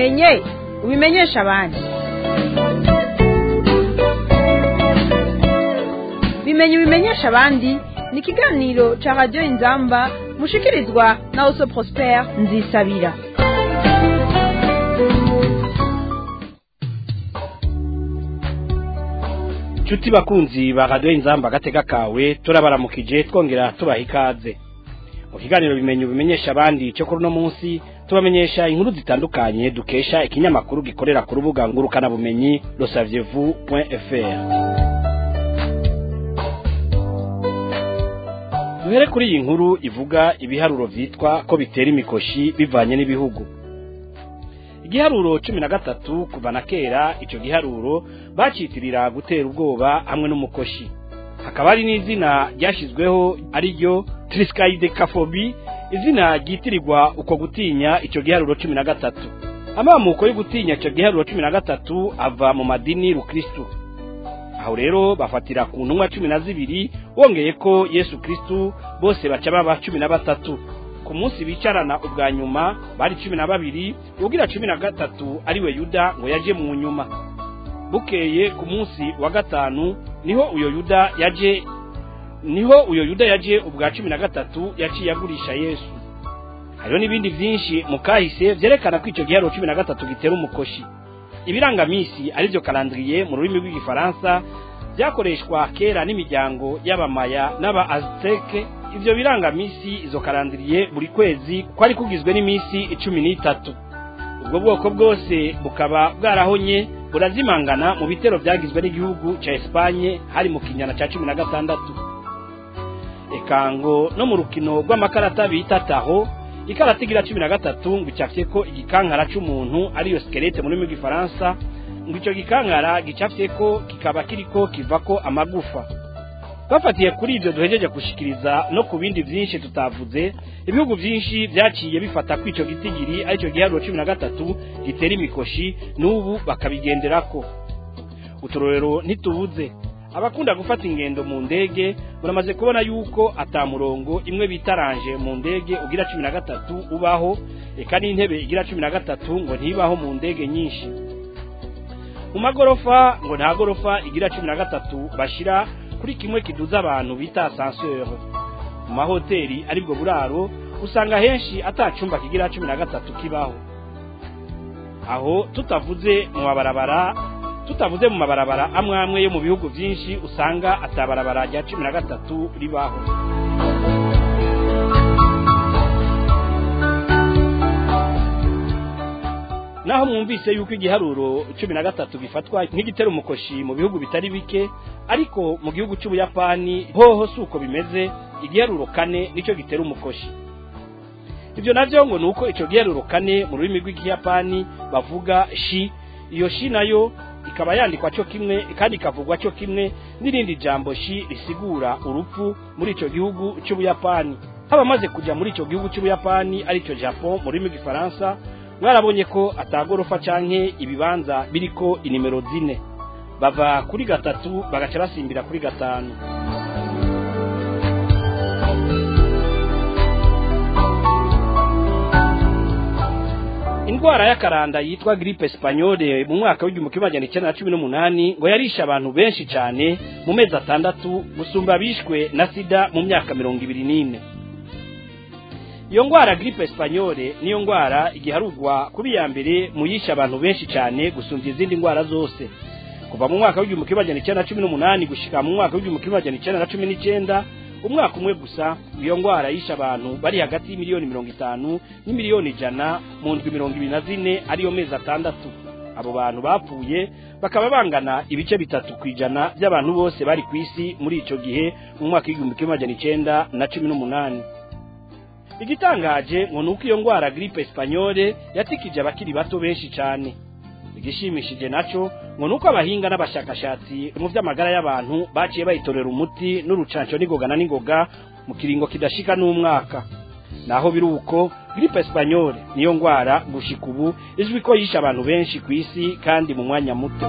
ubimenye ubimenyesha abandi bimenye ubimenyesha abandi ni ikiganiro cya radiyo inzamba mushikirizwa na oso prospere nzisabira nshuti bakunzi ba radiyo inzamba agatega kawe turabaramukije twongera tubaha ikaze mu kiganiro bimenye ubimenyesha abandi cyo kuri uno munsi tubamenyesha inkuru zitandukanye dukesha ikinyamakuru gikorera ku rubuga ngurukanabumenyi rosavyevu fr duhere kuri iyi nkuru ivuga ibiharuro vyitwa ko bitera imikoshi bivanye n'ibihugu igiharuro cumi na gatatu kuva na kera ico giharuro bacitirira gutera ubwoba hamwe n'umukoshi hakaba hari n'izina ryashyizweho ari ryo triskaidekafobi izina ryitirirwa uko gutinya ico giharuro cumi na gatatu amamuko yo gutinya ico giharuro cumi na gatatu ava mu madini rukristu aho rero bafatira ku ntumwa cumi na zibiri wongeye ko yesu kristu bose baca baba cumi na batatu ku munsi bicarana ubwa nyuma bari cumi na babiri ugira cumi na gatatu ariwe yuda ngo yaje mu nyuma bukeye ku munsi wa gatanu niho uyo yuda yaje niho uyo yuda yaje ubwa cumi na gatatu yaciye agurisha yesu hariho n'ibindi byinshi mu kahise byerekana ko icyo giharuro cumi na gatatu gitera umukoshi ibirangamisi aribyo karandiriye mu rurimi rw'igifaransa byakoreshwa kera n'imiryango y'abamaya n'aba azteke ivyo birangamisi izo karandiriye buri kwezi kwari kugizwe n'iminsi icumi n'itatu ubwo bwoko bwose bukaba bwarahonye burazimangana mu bitero byagizwe n'igihugu ca Espanye hari mu kinyana ca cumi na gatandatu ekango no mu rukino rw'amakarata bita taho ikarata igira cumi na gatatu ngo icafyeko igikankara c'umuntu ariyo skelete mu rurimi rw'igifaransa ngo ico gikankara gicafyeko kikaba kiriko kivako amagufa bafatiye kuri ibyo duhejeje gushikiriza no ku bindi byinshi tutavuze ibihugu byinshi byaciye bifata ko icyo gitigiri aricyo giharuro cumi na gatatu gitera imikoshi n'ubu bakabigenderako uturorero ntitubuze abakunda gufata ingendo mu ndege muramaze kubona yuko atamurongo imwe bitaranje mu ndege ugira cumi na gatatu ubaho eka n'intebe igira cumi na gatatu ngo ntibaho mu ndege nyinshi mu magorofa ngo nta gorofa igira cumi na gatatu bashira kuri kimwe kiduza abantu bita ascenseur mu mahoteli aribwo buraro usanga henshi atacumba kigira cumi na gatatu kibaho aho tutavuze mu mabarabara tutavuze mu mabarabara amwe amwe yo mu bihugu byinshi usanga atabarabara rya cumi na gatatu ribaho naho mwumvise yuko igiharuro cumi na gatatu gifatwa nk'igitera umukoshi mu bihugu bitari bike ariko mu gihugu cy'ubuyapani hoho si uko bimeze igiharuro kane nicyo gitera umukoshi ibyo nabyo ngo ni uko icyo giharuro kane mu rurimi rw'ikiyapani bavuga shi iyo shi nayo ikaba yandikwa cyo kimwe kandi ikavugwa cyo kimwe n'irindi jambo shi risigura urupfu muri icyo gihugu cy'ubuyapani abamaze kujya muri icyo gihugu cy'ubuyapani aricyo japon mu rurimi rw'ifaransa mwarabonye ko atagorofa canke ibibanza biriko inimero zine bava kuri gatatu bagaca basimbira kuri gatanu indwara y'akaranda yitwa gripe espagnole mu mwaka w'igihumbi kimwe magana icyenda na cumi n'umunani ngo yarishe abantu benshi cyane mu mezi atandatu gusumba bishwe na sida mu myaka mirongo ibiri n'ine iyo ngwara gripe espagnole niyo ngwara igiharugwa kuri ya mbere mu yishe abantu benshi cyane gusumbya izindi ngwara zose kuva mu mwaka w'igihumbi kimwe magana icyenda na cumi n'umunani gushika mu mwaka w'igihumbi kimwe magana icyenda na cumi n'icyenda umwaka umwe gusa iyo ngwara yishe abantu bari hagati y'imiliyoni mirongo itanu n'imiliyoni ijana mu ndwi mirongo ibiri na zine ariyo mezi atandatu abo bantu bapfuye bakaba bangana ibice bitatu ku ijana by'abantu bose bari ku isi muri icyo gihe mu mwaka w'igihumbi kimwe magana icyenda na cumi n'umunani igitangaje ngo ni uko iyo ngwara gripe espagnole yatikije abakiri bato benshi cyane igishimishije nacyo ngo ni uko abahinga n'abashakashatsi mu by'amagara y'abantu baciye bayitorera umuti n'urucanco n'ingoga na n'ingoga mu kiringo kidashika n'umwaka naho biri uko gripe espagnole niyo ngwara gushika ubu izwi ko yishe abantu benshi ku isi kandi mu mwanya muto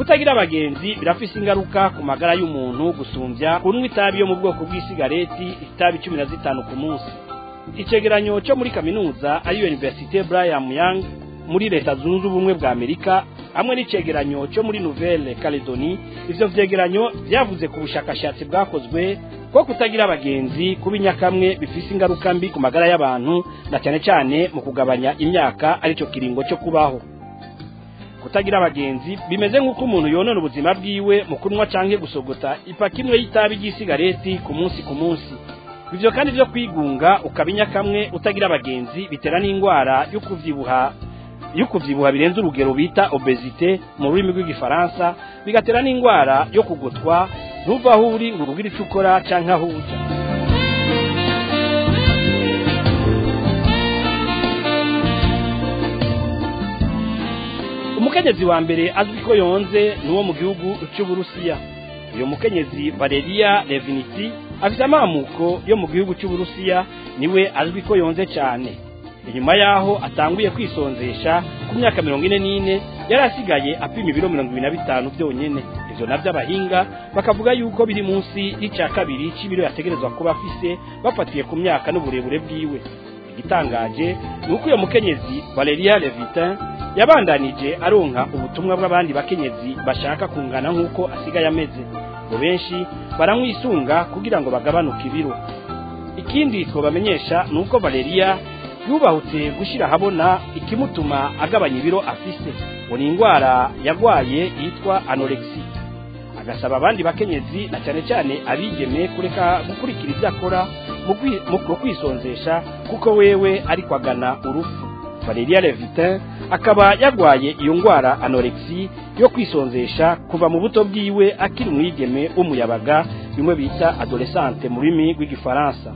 kutagira abagenzi birafise ingaruka ku magara y'umuntu gusumbya kunywa itabi yo mu bwoko bw'isigareti itabi cumi na zitanu ku munsi icegeranyo cyo muri kaminuza ari universite brian young muri leta zunze ubumwe bwa amerika hamwe n'icegeranyo cyo muri nouvelle caledoni ivyo vyegeranyo vyavuze ku bushakashatsi bwakozwe ko kutagira abagenzi kuba inyakamwe bifise ingaruka mbi ku magara y'abantu na cyane cyane mu kugabanya imyaka arico kiringo cyo kubaho kutagira abagenzi bimeze nk'uko umuntu yonona ubuzima bwiwe mu kunywa canke gusogota ipaki imwe y'itabi ry'isigareti ku munsi ku munsi ivyo kandi vyo kwigunga ukaba inyakamwe utagira abagenzi bitera n'indwara yo kuvyibuha yo kuvyibuha birenze urugero bita obesite mu rurimi rw'igifaransa bigatera n'indwara yo kugotwa ntuva aho uri ngo ubwire ico ukora canke aho uja umukenyezi wa mbere azwi ko yonze ni uwo mu gihugu cy'uburusiya uyu mukenyezi valeria leviniti afite amamuko yo mu gihugu cy'uburusiya niwe azwi ko yonze cyane inyuma yaho atanguye kwisonzesha ku myaka mirongo ine n'ine yari asigaye apima ibiro mirongo ibiri na bitanu byonyine ivyo navyo abahinga bakavuga yuko biri munsi y'icya kabiri c'ibiro yategerezwa kuba afise bafatiye ku myaka n'uburebure bwiwe igitangaje ni uko uyo mukenyezi valeria levitin yabandanije aronka ubutumwa bw'abandi bakenyezi bashaka kungana nk'uko asigaye ameze ngo benshi baramwisunga kugira ngo bagabanuke ibiro ikindi twabamenyesha ni uko valeria yubahutse gushyira ahabona ikimutuma agabanya ibiro afise ngo ni indwara yagwaye yitwa anorexi agasaba abandi bakenyezi na cyane cyane abigeme kureka gukurikira ibyo akora mu kwisonzesha kuko wewe ariko agana urupfu valeria levitin akaba yagwaye iyo ndwara anorexi yo kwisonzesha kuva mu buto bwiwe akiri umwigeme w'umuyabaga bimwe bita adolescente mu rurimi rw'igifaransa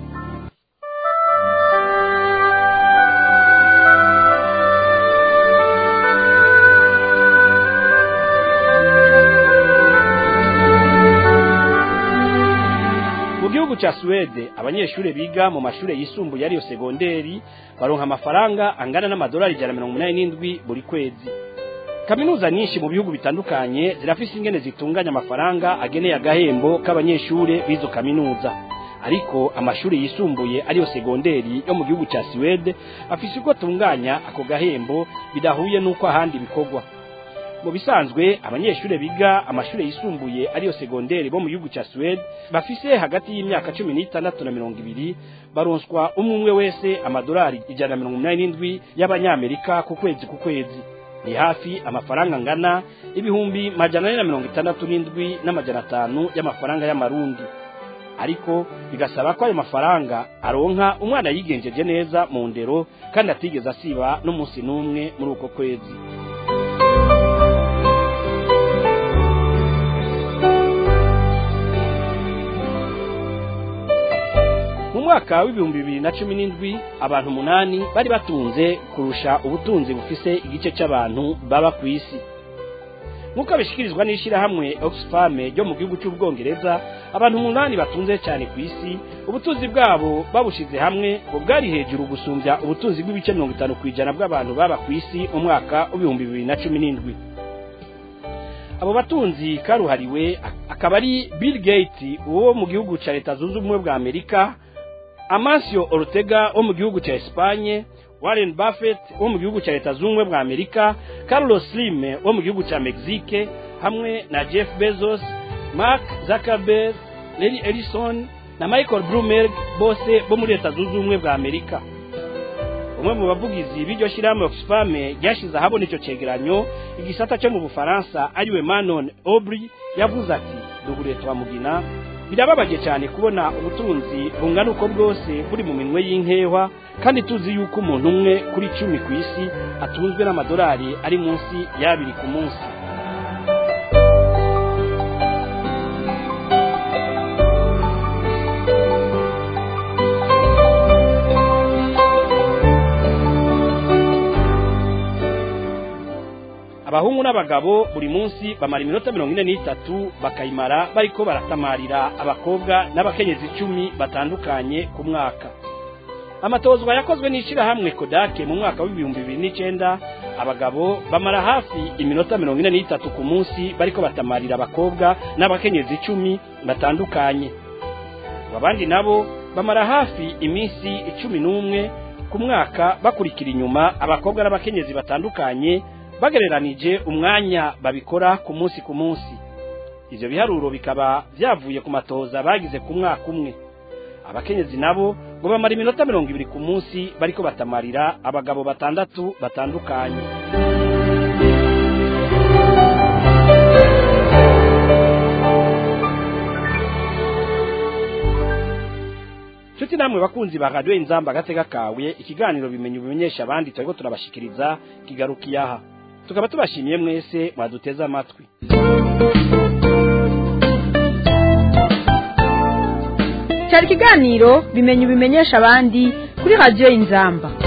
mu gihugu ca Suwede abanyeshuri biga mu mashuri yisumbuye ariyo segonderi baronka amafaranga angana n'amadolari ijana na mirongo umunani n'indwi buri kwezi kaminuza nyinshi mu bihugu bitandukanye zirafise ingene zitunganya amafaranga ageneye agahembo k'abanyeshuri b'izo kaminuza ariko amashuri yisumbuye ariyo segonderi yo mu gihugu ca Suwede afise uko atunganya ako gahembo bidahuye n'uko ahandi bikorwa mu bisanzwe abanyeshuri biga amashuri yisumbuye ariyo segonderi bo mu gihugu cya Suwede bafise hagati y'imyaka cumi n'itandatu na mirongo ibiri baronswa umwe umwe wese amadolari ijana na mirongo umunani n'indwi y'abanyamerika ku kwezi ku kwezi ni hafi amafaranga angana ibihumbi majana ane na mirongo itandatu n'indwi n'amajana atanu y'amafaranga y'amarundi ariko bigasaba ko ayo mafaranga aronka umwana yigenjeje neza mu ndero kandi atigeze asiba n'umunsi n'umwe muri uko kwezi mu mwaka w'ibihumbi bibiri na cumi n'indwi abantu umunani bari batunze kurusha ubutunzi bufise igice cy'abantu baba ku isi nk'uko abishyikirizwa n'ishyirahamwe oxfam ryo mu gihugu cy'ubwongereza abantu umunani batunze cyane ku isi ubutunzi bwabo babushize hamwe ngo bwari hejuru gusumbya ubutunzi bw'ibice mirongo itanu ku ijana bw'abantu baba ku isi mu mwaka w'ibihumbi bibiri na cumi n'indwi abo batunzi karuhariwe akaba ari bill gates wo mu gihugu cya leta zunze ubumwe bwa amerika amancio ortega wo mu gihugu cya espanye warren buffett wo mu gihugu cya leta zunze ubumwe bwa amerika carlos slim wo mu gihugu cya mexique hamwe na jeff bezos mark zuckerberg larry ellison na michael bloomberg bose bo muri leta zunze ubumwe bwa amerika umwe mu bavugizi b'iryo shyirahamwe oxfam ryashyize ahabona icyo cyegeranyo igisata cyo mu bufaransa ariwe manon aubry yavuze ati duhure twamugina birababaje cyane kubona ubutunzi bungana uko bwose buri mu minwe y'inkehwa kandi tuzi yuko umuntu umwe kuri cumi ku isi atunzwe n'amadolari ari munsi y'abiri ku munsi abahungu n'abagabo buri munsi bamara iminota mirongo ine n'itatu bakayimara bariko baratamarira abakobwa n'abakenyezi icumi batandukanye ku mwaka amatozwa yakozwe n'ishyirahamwe kodake mu mwaka w'ibihumbi bibiri n'icyenda abagabo bamara hafi iminota mirongo ine n'itatu ku munsi bariko batamarira abakobwa n'abakenyezi icumi batandukanye abandi nabo bamara hafi iminsi icumi n'umwe ku mwaka bakurikira inyuma abakobwa n'abakenyezi batandukanye bagereranije umwanya babikora ku munsi ku munsi ivyo biharuro bikaba vyavuye ku matoza bagize ku mwaka umwe abakenyezi nabo ngo bamara iminota mirongo ibiri ku munsi bariko batamarira abagabo batandatu batandukanye nshuti namwe bakunzi ba radiyo inzamba agatega kawe ikiganiro bimenye ubimenyesha abandi turiko turabashikiriza kigarukiye aha tukaba tubashimiye mwese mwaduteze amatwi cyari ikiganiro bimenye ubimenyesha abandi kuri radiyo inzamba